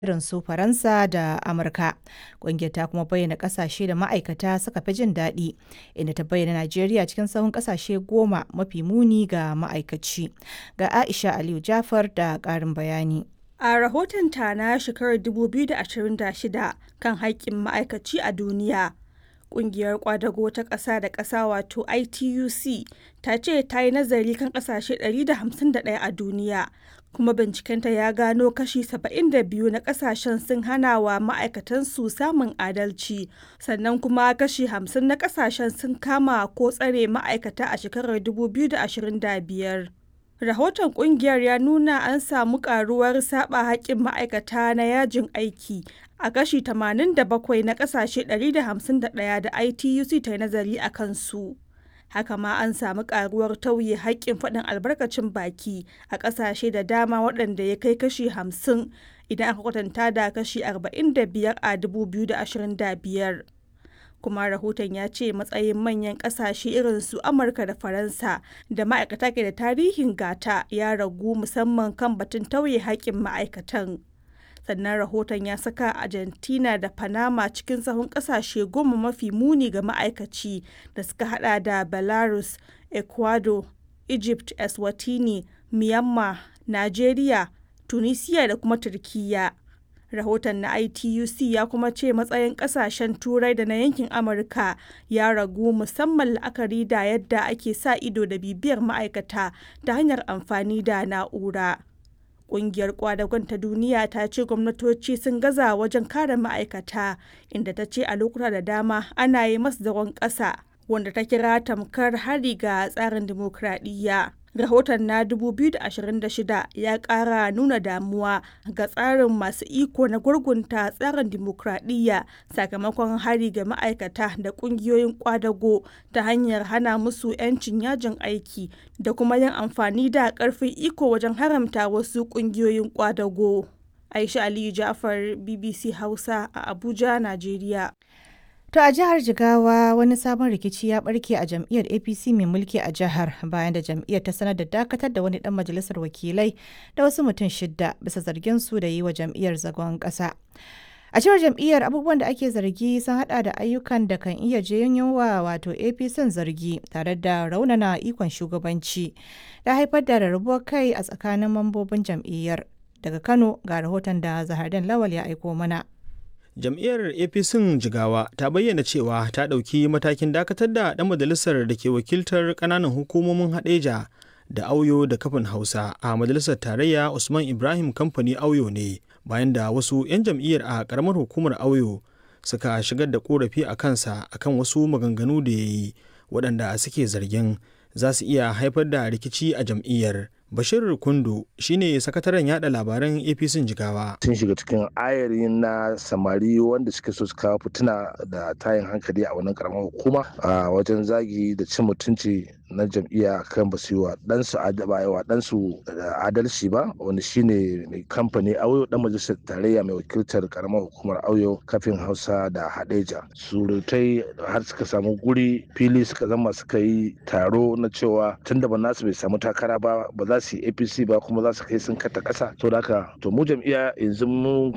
irin su Faransa da Amurka. Ƙungiyar ta kuma bayyana ƙasashe da ma'aikata suka fi jin daɗi, inda ta bayyana Najeriya cikin sahun ƙasashe goma mafi muni ga ma'aikaci. Ga Aisha Aliyu Jafar da ƙarin bayani. A rahotonta na shekarar 2026 kan haƙƙin ma'aikaci a duniya, Ƙungiyar ƙwadago ta ƙasa da ƙasa wato ITUC ta ce ta yi nazari kan ƙasashe 151 a duniya, kuma bincikenta ya gano kashi 72 na ƙasashen sun hana wa ma'aikatansu samun adalci, sannan kuma kashi 50 na ƙasashen sun kama ko tsare ma'aikata a shekarar 2025. Rahoton ƙungiyar ya nuna an samu ƙaruwar saɓa haƙƙin ma'aikata na yajin aiki a kashi 87 na ƙasashe 151 da ITUC ta yi nazari a kansu. Haka ma an samu ƙaruwar tauye haƙƙin faɗin albarkacin baki a ƙasashe da dama waɗanda ya kai kashi 50 idan aka kwatanta da kashi 45 a 2025. kuma rahoton ya ce matsayin manyan kasashe irin su amurka da faransa da ma'aikata ke da tarihin gata ya ragu musamman kan batun tauye haƙƙin ma'aikatan sannan rahoton ya saka argentina da panama cikin sahun kasashe goma mafi muni ga ma'aikaci da suka hada da belarus ecuador egypt eswatini myanmar nigeria tunisia da kuma turkiyya rahoton na ituc ya kuma ce matsayin kasashen turai da na yankin amurka ya ragu musamman la'akari da yadda ake sa ido da bibiyar ma'aikata ta hanyar amfani da na'ura Ƙungiyar kwadagon ta duniya ta ce gwamnatoci sun gaza wajen kare ma'aikata inda ta ce a lokuta da dama ana yi masu zagon ƙasa wanda ta kira tamkar hari ga tsarin dimokuraɗiyya. rahoton na 2026 ya kara nuna damuwa ga tsarin masu iko na gurgunta tsarin dimokuraɗiyya sakamakon hari ga ma'aikata da ƙungiyoyin kwadago ta hanyar hana musu 'yancin yajin aiki da kuma yin amfani da ƙarfin iko wajen haramta wasu ƙungiyoyin kwadago aisha aliyu jafar bbc hausa a abuja najeriya To a jihar Jigawa wani sabon rikici ya barke a jam'iyyar APC mai mulki a jihar bayan da jam'iyyar ta sanar da dakatar da wani dan majalisar wakilai da wasu mutum shidda bisa zargin su da yi wa jam'iyyar zagon ƙasa. A cewar jam'iyyar abubuwan da ake zargi sun hada da ayyukan da kan iya janyo wa wato APC zargi tare da raunana ikon shugabanci da haifar da rarrabuwar kai a tsakanin mambobin jam'iyyar. Daga Kano ga rahoton da Zahardan Lawal ya aiko mana. jam'iyyar apc jigawa ta bayyana cewa ta ɗauki matakin dakatar da ɗan majalisar da ke wakiltar ƙananan hukumomin haɗeja da auyo da kafin hausa a majalisar tarayya usman ibrahim kamfani auyo ne bayan da wasu 'yan jam'iyyar a ƙaramar hukumar auyo suka shigar da korafi a kansa akan wasu maganganu da ya yi waɗanda suke zargin za su iya haifar da rikici a jam'iyyar Bashir Kundu shine sakataren yada labaran APC Jigawa. Sun shiga cikin ayari na samari wanda suke so su kawo fituna da tayin hankali a wannan karamar hukuma a wajen zagi da cin mutunci na jam'iyya kan ba su yi wa ɗansu wa ɗansu adalci ba wanda shine mai kamfani auyo dan majalisar tarayya mai wakiltar karamar hukumar auyo kafin hausa da hadeja surutai har suka samu guri fili suka zama suka yi taro na cewa tun da ba nasu bai samu takara ba ba za su yi apc ba kuma za su kai sun kata kasa to da haka to mu jam'iyya yanzu mun